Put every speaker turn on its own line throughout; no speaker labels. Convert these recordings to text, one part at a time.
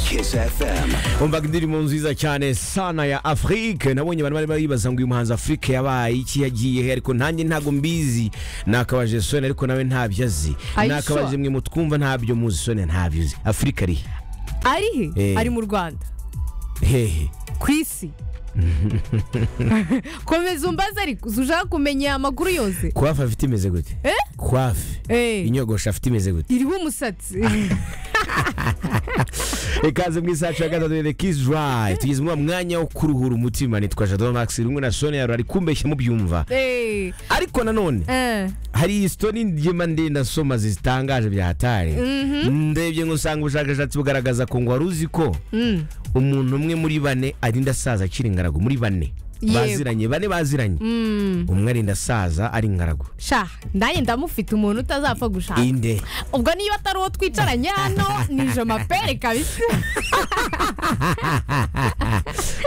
Kiss FM.
umvaga indirimbo nziza cyane sana ya afurike nabonye abantu bari bibaza ngo uyu muhanzi afurike yabaye iki yagiye he ariko nanjye ntabwo mbizi nakabaje soni ariko nawe ntabyo azi
Are you
nakabaje
sure?
mwe mutwumva ntabyo muzi soni ntabyo uzi afurika ari
ari
Eh.
he ari mu rwanda
hehe
ku isi komeza umbaze ariko ushaka kumenya aya makuru yose
kwafe afite imeze gute
Eh?
kwafe
Eh,
inyogosho afite imeze gute
iriho umusatsi
ikaze mu isaha ya gatatu the kiss drive tugeze mu wa mwanya wo kuruhura umutima nitwa jado max rumwe na soni yaro ari kumbeshya mubyumva
Eh,
ariko nanone
eh,
hari isitori ngema ndende asoma zitangaje bya hatari ndebye ngo usanga ubushakashatsi bugaragaza ko ngo wari uzi ko
mm,
umuntu umwe muri bane arinda asaza akiri ingaragu muri bane
Yego.
baziranye bane baziranye
mm.
umwe arinda asaza ari ingaragu
sha nanjye ndamufite umuntu utazapfa gushaka
inde
ubwo niba atari uwo twicaranye hano ni jomapere kabisa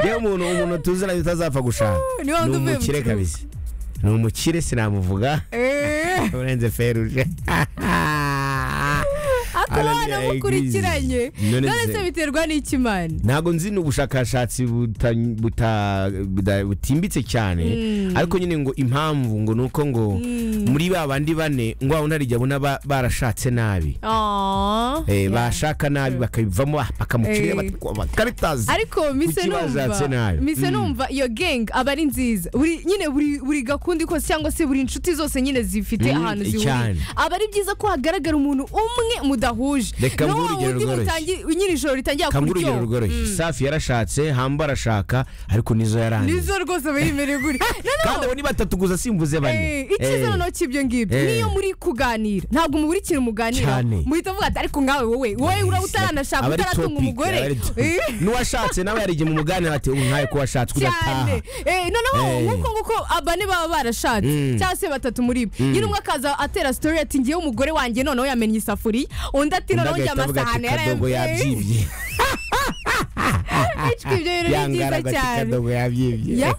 yewe umuntu umuntu tuziranye utazapfa gushaka
Ni wa wundi uvuye mu
umukire
kiruhuko.
kabisa ni umukire sinamuvuga
Eh,
urenze feruje
akaba
Alan
wanamukurikiranye
Yagize. None
none
se-
se biterwa n'ikimana
ntabwo nzi ni ubushakashatsi buta- buta- buda- butimbitse cyane ariko nyine ngo impamvu ngo ni uko ngo muri ba bandi bane ngo wabona hari igihe abona ba- barashatse nabi
Ah,
Eh,
yeah.
bashaka nabi bakabivamo ah, bakamukirira
Eh.
bati- bakabitazi
ariko mise
Kuki bashatse
numva
nabi?
mise
Mm.
numva iyo gang aba ari nziza buri nyine buri buri gakundi kose cyangwa se buri inshuti zose nyine zifite
Mm,
ahantu zihuriye
cyane.
aba ari byiza ko hagaragara umuntu umwe mudahuje
Reka
Na wa
mguhe urugero
wundi
rworoshye.
mutangi- nyiri ijoro ritangira
kambura urugero
kuryoha
rworoshye safi yarashatse hamba arashaka ariko nizo yarangiye
nizo rwose aba yemerewe guri
kandi abo ni batatu gusa simvuze bane
Eh, icyiza noneho cy'ibyo ngibyo
Eh.
niyo muri kuganira ntabwo mu buri kintu muganira
Cyane.
muhita muvuga ati ariko nkawe wowe wowe uraba utaranashaka
Aba ari
utaratunga
topic,
umugore
aba ari topic.
Eh,
n'uwashatse nawe hari igihe mu muganira bati ubu nkawe ko washatse
cyane
udataha
Eh, noneho
Eh.
nk'uko nguko abane baba barashatse
Mm.
cyangwa se batatu muri bo nyine umwe akaza atera sitori ati ngewe umugore wanjye noneho yamenye isafuriya undi ati
undi
noneho njye
agahita avuga ati
amasahani
kadogo
yarayabyibye
yabyibye
ibyo bintu ni
yangara
byiza
agati
cyane
kadogo yabyibye
Ya?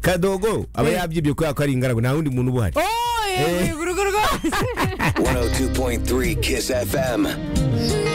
kadogo aba
Eh.
yabyibye kubera ko ari ingaragu nta wundi muntu uba uhari
oh
Eh.
yego urugo rwose
102.3 Kiss FM.